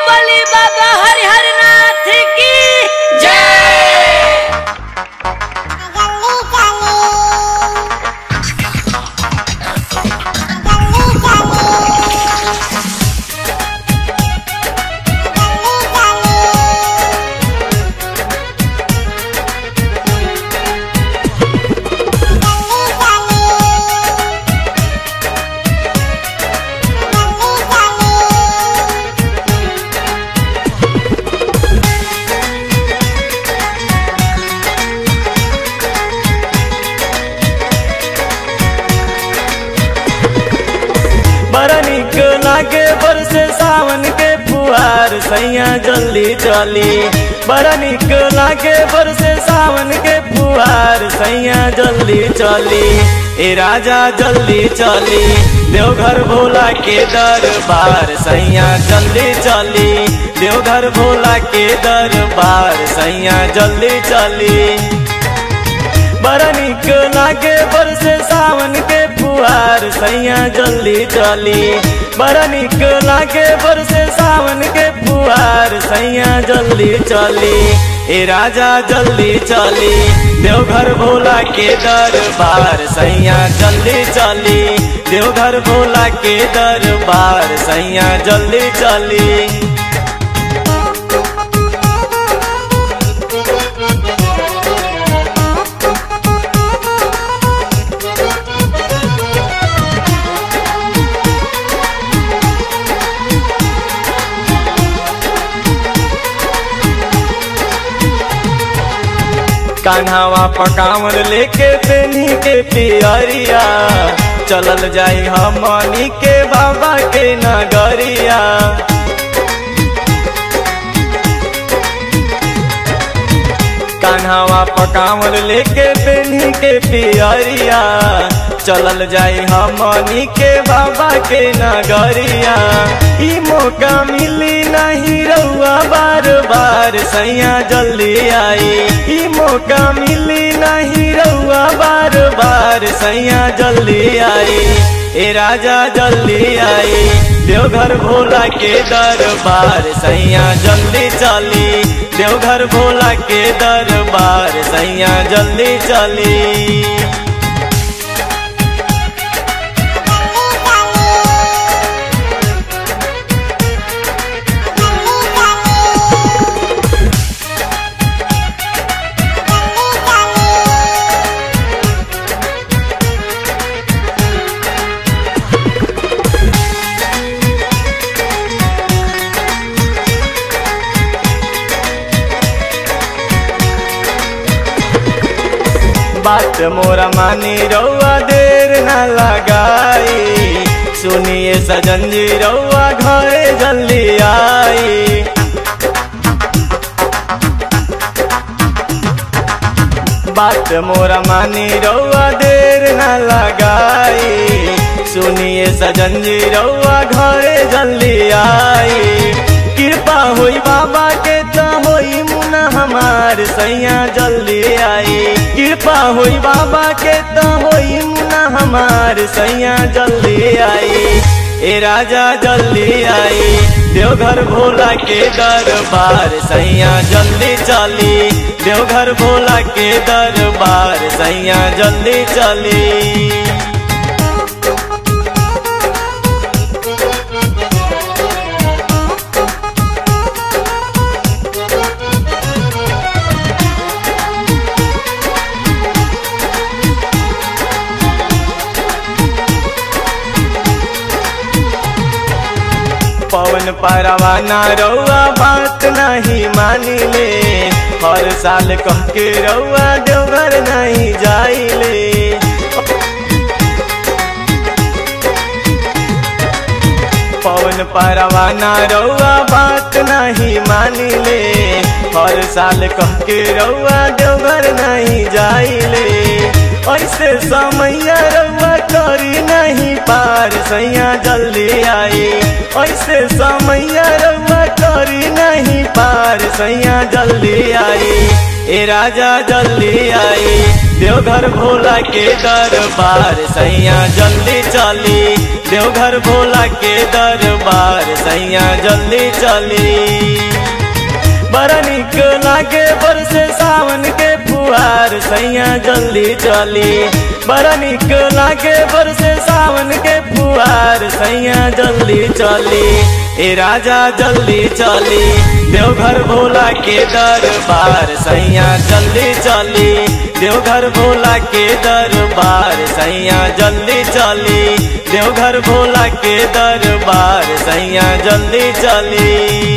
बोली बाबा हरिहर नाथ की जय बड़ा निक लागे बरसे सावन के फुहार सैया जल्दी चली बड़ा निक लागे बरसे सावन के फुहार सैया जल्दी चली ए राजा जल्दी चली देवघर भोला के दरबार सैया जल्दी चली देवघर भोला के दरबार सैया जल्दी चली बड़ा निक लागे बरसे सावन के फुहार सैया जल्दी चली बड़ा निक लागे बरसे सावन के फुहार सैया जल्दी चली ए राजा जल्दी चली देवघर भोला के दरबार सैया जल्दी चली देवघर भोला के दरबार सैया जल्दी चली कान्हावा पकावर लेके पेनी के पियरिया चलल जाई हमनी के बाबा के नगरिया कान्हावा पकावर लेके पेनी के पियरिया चलल जाई हमनी के बाबा के नगरिया ई मौका मिली नहीं रउआ बार बार सैया जल्दी आई ई मौका मिली नहीं रउआ बार बार सैया जल्दी आई ए राजा जल्दी आई देवघर भोला के दरबार सैया जल्दी चली देवघर भोला के दरबार सैया जल्दी चली बात मोरा मानी रउआ देर न लगाई सुनिए सजन जी रउआ घरे जल्दी आई बात मोरा मानी रउआ देर न लगाई सुनिए सजन जी रउआ घरे जल्दी आई कृपा होई बाबा के तो होई मुना हमार सैया जल्दी आई कृपा होई बाबा के तो होई मुना हमार सैया जल्दी आई ए राजा जल्दी आई देवघर भोला के दरबार सैया जल्दी चली देवघर भोला के दरबार सैया जल्दी चली पवन परवाना रउआ बात नहीं मानी ले हर साल कह के रउआ देवघर नहीं जाइले पवन परवाना रउआ बात नहीं मानी ले हर साल कह के रउआ देवघर नहीं जाइले ऐसे समैया रउआ करी नहीं पार सैया जल्दी आई ऐसे समैया रउआ परी नहीं पार सैया जल्दी आई ए राजा जल्दी आई देवघर भोला के दरबार सैया जल्दी चली देवघर भोला के दरबार सैया जल्दी चली बड़ा निक लागे बरसे सावन के फुहार सैया जल्दी चली बड़ा निक लागे बरसे सावन के फुहार सैया जल्दी चली ए राजा जल्दी चली देवघर भोला के दरबार सैया जल्दी चली देवघर भोला के दरबार सैया जल्दी चली देवघर भोला के दरबार सैया जल्दी चली